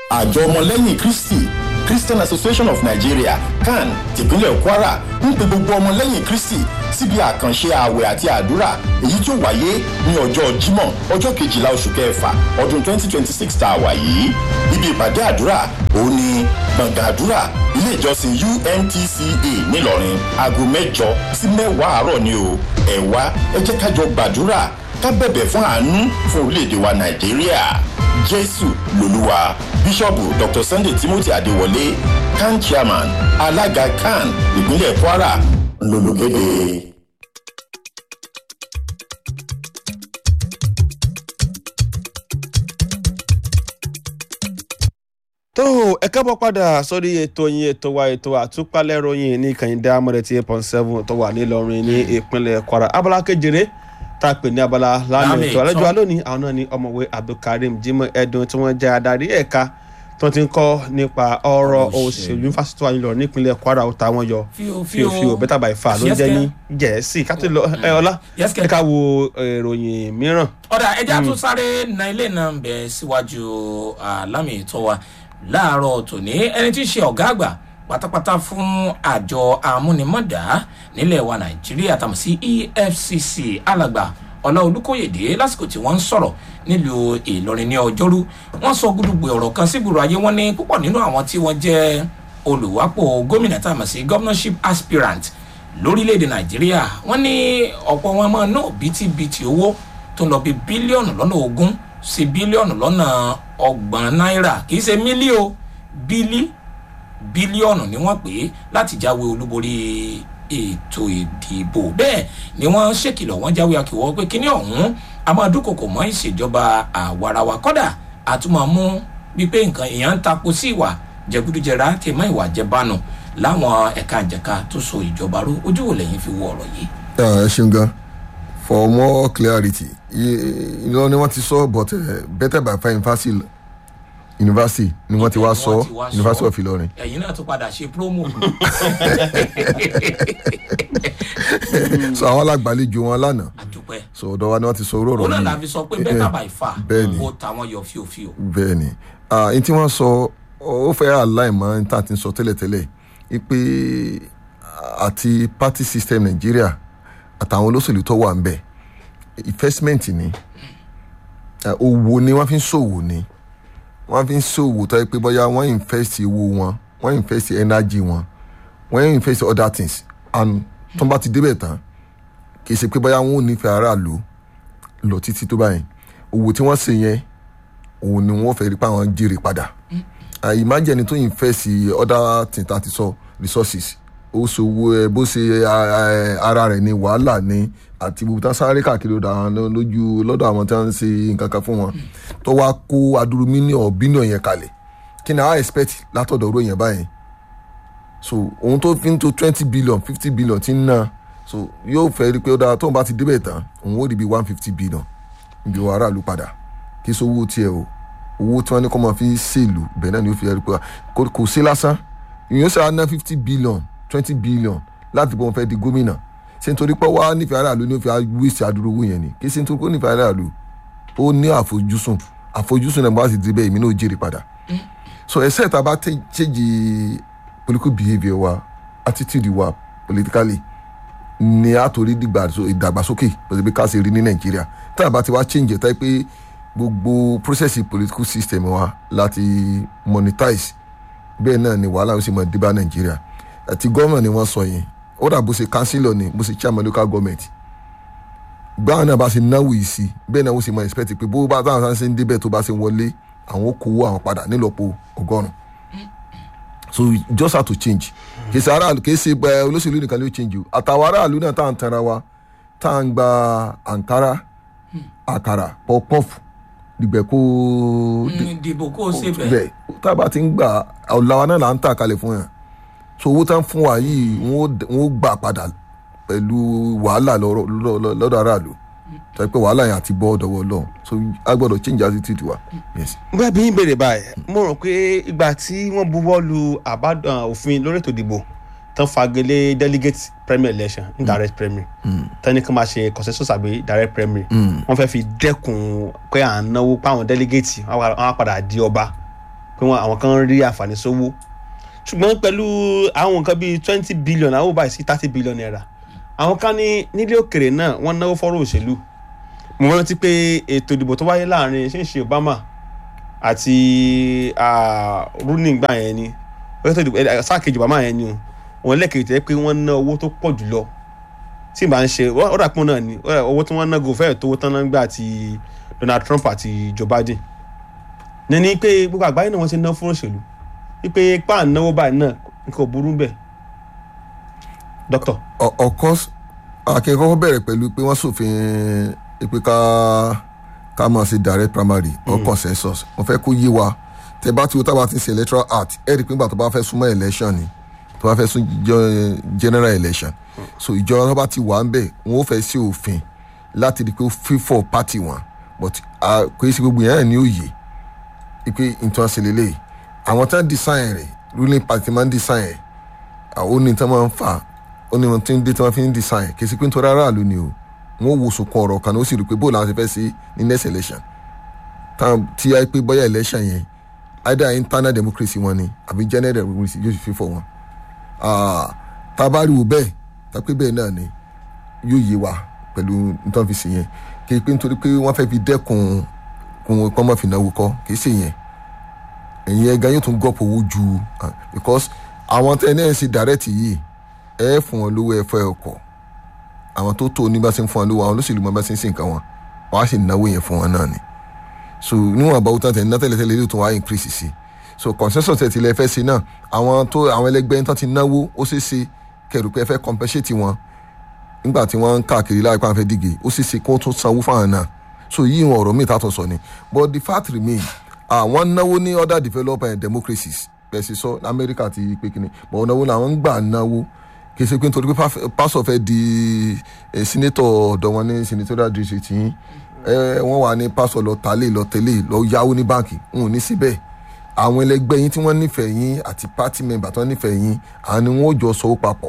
àjọ ọmọlẹ́yìn kristi christian association of nigeria can tìpínlẹ̀ kwara ń pe gbogbo ọmọlẹ́yìn kristi síbi àkànṣe ààwẹ̀ àti àdúrà èyí tí ó wáyé ní ọjọ́ jímọ̀ ọjọ́ kejìlá oṣù kẹfà ọdún 2026 tá a wà yìí ibi ìpàdé àdúrà òun ni gbọ̀ngàn àdúrà ilé ìjọsìn umtca nílọrin aago mẹ́jọ sí mẹ́wàá àárọ̀ ni o ẹ wá ẹ jẹ́ ká jọ gbàdúrà ká bẹ̀bẹ̀ fún àánú fún orílẹ̀-èdè wa nàìjíríà jésù lolúwa bíṣọ̀bù dr sunday timothy adéwọlé can chairman alága can ìpínlẹ̀ kwara lolùkéde. tó ẹ kábọ̀ padà sórí ètò yín ètò wa ètò àtúpalẹ̀ ròyìn ní kàyíndé amọ̀rẹ̀ tí eight point seven tó wà nílọrin ní ìpínlẹ̀ kwara abala kejìlé tá a pè ní abala lánàá Lámì ètò àlejò ìtọ́. alónìí àwọn náà ní ọmọwé abdulkareem jimoh edun tí wọ́n jẹ́ adarí ẹ̀ka tí wọ́n ti ń kọ́ nípa ọ̀rọ̀ òṣèlú fásitì wa nílọrin nípínlẹ̀ kwara ó ta wọ́n yọ Fíò, fíò fíò. fíò bẹ́tà báyìí fà ló ń jẹ́ ní gẹ̀ẹ́sì ká tó lọ ẹ ọlá Yes, ẹ ká wo ìròyìn mìíràn ọ̀dà ẹja tún sáré na ilé náà ń bẹ síwájú àlámì ìtọ́ wa láàárọ̀ tòní ẹni tí í ṣe ọ̀gá àgbà pátápátá fún àjọ amúnimọ̀dá nílẹ̀ wa nàìjíríà tàmí sí efcc alàgbà ọlá olùkóyèdè lásìkò tí wọ́n ń sọ̀rọ̀ nílùú ìlọrin ní ọjọ́rú wọ́n sọ gúdúgbò ọ̀rọ̀ kan sígboro ayé wọn ní púpọ̀ nínú àwọn tí wọ́n jẹ́ olùwápò gómìnà tàmí sí governorship aspirant lórílẹ̀‐èdè nàìjíríà wọ́n ní ọ̀pọ̀ wọn máa ná bítíbitì owó tó ń lọ bí bílíọ̀nù lọ́nà ogún sí bílíọ̀nù lọ́nà ọgbọ̀n náírà kì í ṣe mílíò bílí bílíọ̀nù ni wọ́n pè é láti jáwé olúborí ètò ìdìbò bẹ́ẹ̀ ni wọ́n ṣèkìlọ̀ wọ́n jáwé akíwọ́ pé kíní ọ̀hún a máa dúnkòkò mọ́ ìṣèjọba àwarawa kọ́dà àtúmọ̀ mú wípé nǹkan èèyàn ń tapo sí ìwà jẹgúdújẹrá tè mọ́ ìwà jẹbánu láwọn ẹ̀ka ìjẹ̀ka tó so ìjọba ró ojú wo lẹ́yìn fi wo ọ̀rọ̀ yìí. ẹ ṣeun gan for more clarity ìlọ ni wọ́n ti sọ but uh, better by far university university ni wọ́n ti wá sọ Wọ́n ti wá sọ. university of ilorin ẹ̀yin náà tún padà ṣe promo. so àwọn alágbàlejò wọn lánàá àdúpẹ́ so ọ̀dọ̀ wa ni wọ́n ti sọ orú ọ̀rọ̀ òun náà yìí la fi sọ pé better by far bẹ́ẹ̀ ni ó tàwọn yọ fíofíò. bẹ́ẹ̀ ni ah, n tí wọ́n sọ ó fẹ́ aláìmọ́ n tá a ti sọ tẹ́lẹ̀tẹ́lẹ̀ pé àti party system nàìjíríà àtàwọn olóṣèlú tó wà ń bẹ̀ investment ni Ah, owó ni wọ́n fi ń ṣòwò ni wọ́n fi ń ṣòwò tó yẹ pé bóyá wọ́n invest owó wọn wọ́n invest energy wọn wọ́n invest other things and tó bá ti débẹ̀ tán kì í ṣe pé bóyá wọn ò nífẹ̀ẹ́ aráàlú lọ títí tó báyìí owó tí wọ́n ṣe yẹn òun ni wọ́n fẹ́ rí pé àwọn jèrè padà Ah, imagine ẹni tó invest other things tá a ti sọ resources ó ṣòwò ẹ bó ṣe ah, ah, ara rẹ̀ ní wàhálà ní àti gbogbo tán sáré káàkiri ọ̀dọ̀ àwọn lójú lọ́dọ̀ àwọn tí wọ́n ń ṣe nǹkan kan fún wọn tó wá kó adúrú mílíọ̀nù bílíọ̀nù yẹn kalẹ̀ kí ni àwọn expect látọ̀dọ̀ ọ̀rọ̀ yẹn báyìí so òun tó fi ń to twenty billion fifty billion ti ń ná so yóò fẹ́ rí i pé ó dára tóun bá ti débẹ̀ tán òun ó rí bí one fifty billion ibi wọn aráàlú padà kí sówó tiẹ̀ o owó tí wọ́n ní kó máa fi ṣèlú bẹ́ẹ̀ náà ni ó fi rí i pé kò- kò sí lásán ìyẹn ṣe àná fifty billion twenty billion láti bọ́ wọn fẹ́ di gómìnà ṣé nítorí pé wàá nífẹ̀ẹ́ aráàlú ni ó fi wíṣì àdúró owó yẹn ni kí ṣe nítorí pé ó nífẹ̀ẹ́ aráàlú ó ní àfojúsùn àfojúsùn náà bá sì ti bẹ́ẹ̀ èmi náà ó jèrè padà so ẹsẹ̀ tá a bá tẹ- change political behaviour wa attitude wa politically ni a torí dìgbà so- ìdàgbàsókè pẹ̀lú bí ká ṣe rí ní nàìjíríà tá a bá ti wá change ẹ̀ tá pé gbogbo process political system wa láti monetize bẹ́ẹ̀ náà ni wàhálà ó sì mọ̀ dé bá nàìjíríà àti gómìnà ni wọ́n sọ yẹn ó dà bó ṣe councillor ni bó ṣe chairman local government gbáwọn náà bá ṣe náwó yìí sí bẹ́ẹ̀ náà ó sì mọ expect pé bó bá táwọn sáà ṣe ń débẹ̀ tó bá ṣe wọlé àwọn ó kówó àwọn padà nílọ́po ọgọ́rùn so we just have to change kì í ṣe aráàlú kì í ṣe ẹ, olóṣèlú nìkan ló change o àtàwọn aráàlú náà tá à ń tanra wa tá à ń gba àǹkárá àkàrà pọpọfù dìgbẹ́ kó ìdìbò kó o ṣe bẹ́ẹ̀. bẹ́ẹ̀ tá a bá ti ń gbà ọ̀làwà náà là ń tà kalẹ̀ fún yàn so owó tán fún wa yìí wọ́n ó d- wọ́n ó gbà padà pẹ̀lú wàhálà lọ́rọ̀- lọ́- lọ́dọ̀ aráàlú tàbí pé wàhálà yẹn àti bọ́ ọ̀dọ̀wọ́ lọ́hùn so a gbọ́dọ̀ change attitude wa yes. bẹ́ẹ̀ bí ń béèrè báyìí mo rò pé ìgbà tí wọ́n buwọ́ lu àbádàn òfin lórí ètò ìdìbò tán fagilé delegate primary election indirect primary tán ní kí wọ́n máa ṣe consensus àbí direct primary wọ́n fẹ́ fi dẹ́kun pé à ń náwó páwọn delegate wọ́n á- wọ́n á padà di ọba pé pé wọn àwọn kan rí àǹfààní sówó ṣùgbọ́n pẹ̀lú àwọn nǹkan bíi twenty billion àwọn ò báyìí sí thirty billion naira àwọn kan ní nílé òkèrè náà wọ́n náwó fọ́rọ̀ òṣèlú mo rántí pé ètò ìdìbò tó wáyé láàrin ṣéǹṣe Obama àti ah, Rooney gbà yẹn ni ètò ìdìbò eh, sáà kejì Obama yẹn ni o wọn lẹ́kẹ̀ẹ́ tẹ́ pé wọ́n ná owó tó pọ̀ jùlọ tí ìbá ń ṣe ó dà pọ́n náà ni ó dà- owó tí wọ́n ná gòfẹ́ tó owó tán náà gbà ti Donald Trump àti Joe Biden ní ní pé gbogbo àgbáyé náà wọ́n ti ná fún òṣèlú wípé pa náwó báyìí náà nǹkan ò burú bẹ́ẹ̀ doctor O- of course akẹ́kọ̀ọ́ bẹ̀rẹ̀ pẹ̀lú pé wọ́n ṣòfin pé ká ká máa ṣe direct primary or consensus mo fẹ́ kó yé wa tẹ bá ti wo tábà ti ṣe electoral act ẹ rí i pé nígbà tó bá fẹ́ súnmọ́ election ni tó bá fẹ́ sún jọ- general election so ìjọba tó bá ti wà ń bẹ̀ wọ́n ó fẹ́ ṣe òfin láti rí i pé ó fífọ̀ party wọn but ah, kò í ṣe gbogbo yẹn ní òye pé nǹkan ṣe lélẹ̀ àwọn tí wọ́n design rẹ̀ ruling party máa ń design rẹ̀ àwọn oní tí wọ́n máa ń fà ó ní wọn tí ń dé tí wọ́n fi ń design kì í sí pé nítorí aráàlú ni o wọ́n wo sùnkún ọ̀rọ̀ kan ní ó sì rí i pé bóòlù àwọn ti fẹ́ sí ní next election táwọn tí a pé bóyá election yẹn either internal democracy wọn ni àbí general democracy yóò fi fífọ̀ wọn Ah, tá a bá rí wo bẹ́ẹ̀ tá a pé bẹ́ẹ̀ náà ni yóò yé wa pẹ̀lú nítorí fi sí yẹn kì í pé nítorí pé wọ́n fẹ́ fi dẹ́kun kún kọ́ mọ́ fi náwó kọ́ kì í ṣe yẹn ẹ̀yin ẹ̀ga yóò tún gọ́pọ̀ owó ju ah, because àwọn tẹ́ ẹ náà ń ṣe direct yìí ẹ fún wọn lówó ẹ fẹ́ ọkọ̀ àwọn tó tó ní bá ṣe ń fún wọn lówó àwọn olóṣèlú máa bá ṣe ń ṣe nǹkan wọn wọ́n á sì náwó yẹn fún wọn náà ni so níwọ̀n àbáwò tán tẹ̀ ní tẹ́lẹ̀tẹ́lẹ̀ yóò tún wá increase sí so consensus tẹ̀ tilẹ̀ fẹ́ ṣe náà àwọn tó àwọn ẹlẹgbẹ́ yín tán ti náwó ó ṣeé ṣe kẹrù pé ẹ fẹ́ compensate wọn nígbà tí wọ́n ń káàkiri láìpẹ́ àwọn fẹ́ díje ó ṣeé ṣe kí wọ́n tún sanwó fáwọn náà so yí ìwọ̀n ọ̀rọ̀ míì tààtọ̀ sọ ni but the fact remain àwọn náwó ní other developed democracies bẹ́ẹ̀ sì sọ amẹ́ríkà ti pé kíni but ọ̀nà wo làwọn ń gbà náwó kì í ṣe pé nítorí pé paf- pásọ̀ fẹ́ di eh, senator ọ̀dọ̀ wọn ní senatorial district yín eh, wọ́n wà ní pásọ̀ lọ tálé lọ tẹ́lẹ̀ lọ yáwó ní báǹkì wọn ò ní síbẹ̀ àwọn ẹlẹgbẹ́ yín tí wọ́n nífẹ̀ẹ́ yín àti party member tí wọ́n nífẹ̀ẹ́ yín àwọn ni wọ́n ó jọ sọ ó papọ̀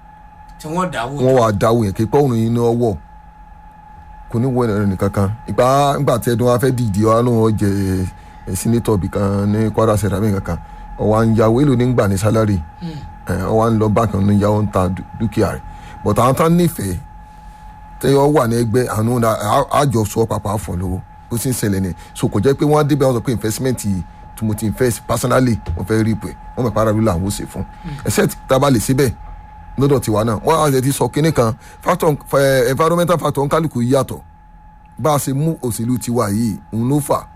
tí wọ́n dáwọ́ wọ́n wà dáwọ́ yẹn kí pé òun yín ní ọwọ́ kò ní wọ ẹ̀rọ nìkan kan ìgbà ìgbà tí ẹdun wa fẹ́ dìde wa ló wọ́n jẹ ẹ sínétọ̀ bì kan ní kwara sẹ̀rámì kankan ọwọ́ à ń yàwó èlò ní gbà ní sálárì ẹ ọwọ́ à ń lọ báńkì ní yàwó ń ta dú- dúkìá rẹ̀ bọ̀tà àwọn tán nífẹ̀ẹ́ tẹ́ ọ wà ní ẹgbẹ́ àánú àjọ sọ papọ̀ àfọ̀ lówó ó sì ń ṣẹlẹ̀ ni so kò jẹ́ pé wọ́n á débẹ̀ wọ́n sọ pé investment yìí tí mo ti invest personally mo fẹ́ rí pé wọ́n mọ̀ para lóla àwọn ò ṣe fún except tá a bá lè ṣe bẹ́ẹ̀ lọ́dọ̀ tiwa náà wọ́n á ti sọ kinní kan factor eh, environmental factor ń kálukú yàtọ̀ bá a ṣe mú òṣèlú tiwa yìí òun ló fà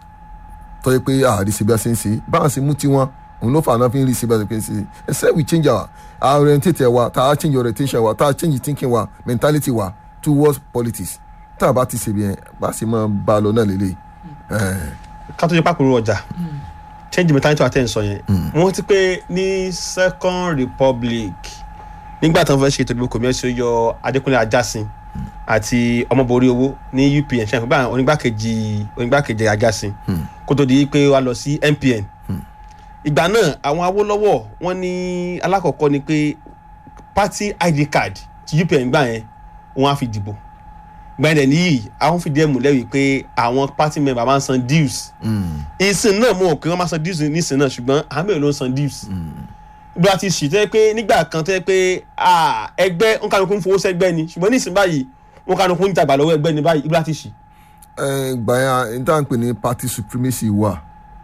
tó yẹ pé àárí ṣe bí a ṣe ń ṣe bá a ṣe mú tiwọn òun ló fà náà fi ń rí ṣe bí a ṣe ń ṣe except we change our our orientate wa tá a change orientation wa tá a change thinking wa mentality wa towards politics tá a bá ti ṣe bí yẹn bá a ṣe máa bá a lọ náà lélẹ̀ ká tó jẹ́ pàkúrú ọjà change mentality àti ẹ̀sọ́ yẹn wọ́n ti pé ní second republic nígbà tí wọ́n fẹ́ ṣe ètò ìdìbò kòmíẹ́sì ó yọ adékúnlé ajásin àti ọmọborí owó ní upn ṣe àfihàn onígbàkejì onígbàkejì ajásin kó tó di pé wàá lọ sí npn ìgbà náà àwọn awólọ́wọ̀ wọ́n ní alákọ̀ọ́kọ́ ni pé party id card ti upn gbà yẹn wọ́n á fi dìbò gbẹ̀dẹ̀ níyì àwọn fìdí ẹ̀ múlẹ̀ wípé àwọn party member máa ń san dues ìsìn náà mọ̀ pé wọ́n máa san dues nísìn náà ṣùgbọ́n àwọn mẹ́rin ló ń san dues bí a ti sì tẹ́ pé nígbà kan tẹ́ pé ah, ẹgbẹ́ ń kánukú ń fowó sẹ́gbẹ́ ni ṣùgbọ́n nísìn báyìí wọn kánukú ń jàgbà lọ́wọ́ ẹgbẹ́ ni báyìí ibi láti sì. gbà yẹn n tá à ń pè ní party supremacy wà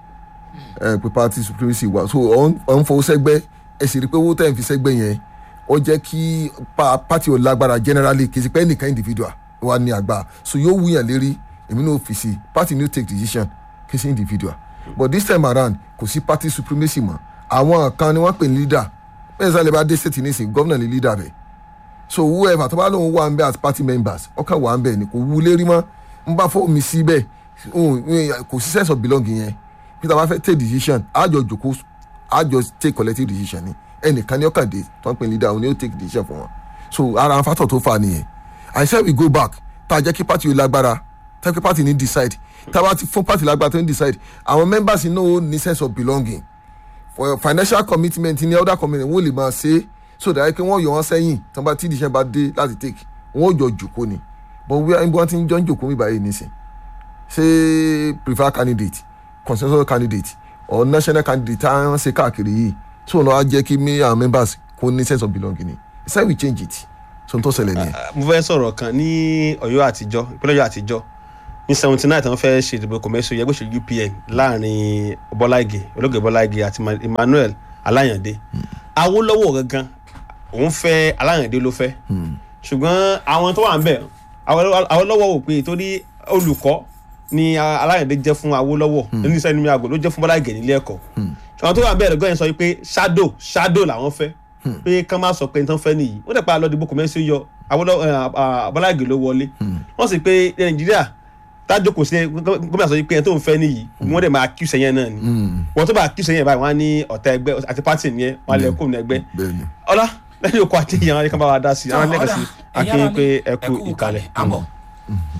ẹ pé party supremacy wà so ọ̀ ń fowó sẹ́gbẹ́ ẹ sì rí i pé owó tẹ̀ ń fi sẹ́gbẹ́ yẹn ó jẹ́ kí pa- party ò lágbára generally kì í ṣe pé ẹnìkan individual wà ní àgbà so yóò wúyàn lérí èmi náà fi sí party no take decision kì í ṣe individual but this time around kò sí party supremacy mọ́ àwọn kan ni wọ́n pè ní leader bẹ́ẹ̀ sálẹ̀ bá dé state nísìn gómìnà ní leader bẹ́ẹ̀ so whoever tó bá lóun wà ń bẹ as party members ọkàn wà ń bẹ ni kò wú lérí mọ́ n bá fọ́ mi sí bẹ́ẹ̀ òun, òun, kò sí sense of belonging yẹn peter bá fẹ́ take decision àjọ jòkó àjọ take collective decision ni ẹnìkan ní ọkàn dé tó ń pè ní leader òun ni ó take decision fún wọn so ara àwọn factor tó fà nìyẹn i said we go back tá a jẹ́ kí party yóò lágbára tá a kí party ní decide tá a bá ti fún party lágbára tó ní decide àwọn members ní ó ní sense of belonging for financial commitment ní other commitment wọ́n lè máa ṣe é so that kí wọ́n yọ wọ́n sẹ́yìn tí wọ́n bá tí ìdíṣẹ́ bá dé láti take wọ́n ó jọ jòkó ni but wíwá níbi wọ́n ti ń jọ ń jòkó mi báyìí nísìn ṣé prefer candidate consensus candidate or national candidate tá à ń ṣe káàkiri yìí tí wọn lọ á jẹ́ kí me and members kó ní sense of belonging ni it's time we change it so n tó ṣẹlẹ̀ nìyẹn. mo fẹ́ sọ̀rọ̀ kan ní ọ̀yọ́ àtijọ́ ìpínlẹ̀ ọ̀yọ́ àtijọ́ ní seventy nine tí wọ́n fẹ́ ṣe ìdìbò kọ̀mẹ́sì yẹgbẹ́ òṣèlú UPN láàrin bọ́lá ìgè olóògbé bọ́lá ìgè àti Ma- Emmanuel aláyàndé awólọ́wọ̀ gangan òun fẹ́ aláyàndé ló fẹ́ ṣùgbọ́n àwọn tó wà ń bẹ̀ awólọ́wọ̀ wò pé torí olùkọ́ ni a- aláyàndé jẹ́ fún awólọ́wọ̀ nínú iṣẹ́ nínú àgọ́ ló jẹ́ fún bọ́lá ìgè nílé ẹ̀kọ́ ṣùgbọ́n tó wà ń bẹ̀ lọ́gọ́ yẹn sọ pé shadow shadow làwọn fẹ́ pé kán má sọ pé n tán fẹ́ nìyí wọ́n dẹ̀ pa lọ dìbò kọ̀mẹ́sì yọ Awólọ́wọ̀ ẹ̀, à- à- bọ́lá ìgè ló wọlé wọ́n sì pé nàìjíríà tájókòó sí gómìnà sọ pé ẹni tó ń fẹ́ nìyí wọ́n dẹ̀ máa kí sẹ́yìn náà ni wọ́n tó bá kí sẹ́yìn báyìí wọ́n á ní ọ̀tá ẹgbẹ́ àti pátì nìyẹn wọ́n á lè kó ní ẹgbẹ́ bẹ́ẹ̀ni. ọlá lẹ́yìn okò àti ìyàn wọn ni ká bá wa dá sí i àwọn ẹlẹ́gàn sí i Ọ̀dà, ẹ̀yin akínyìn ará pé mi, ẹ kú ìkàlẹ̀. àbọ̀.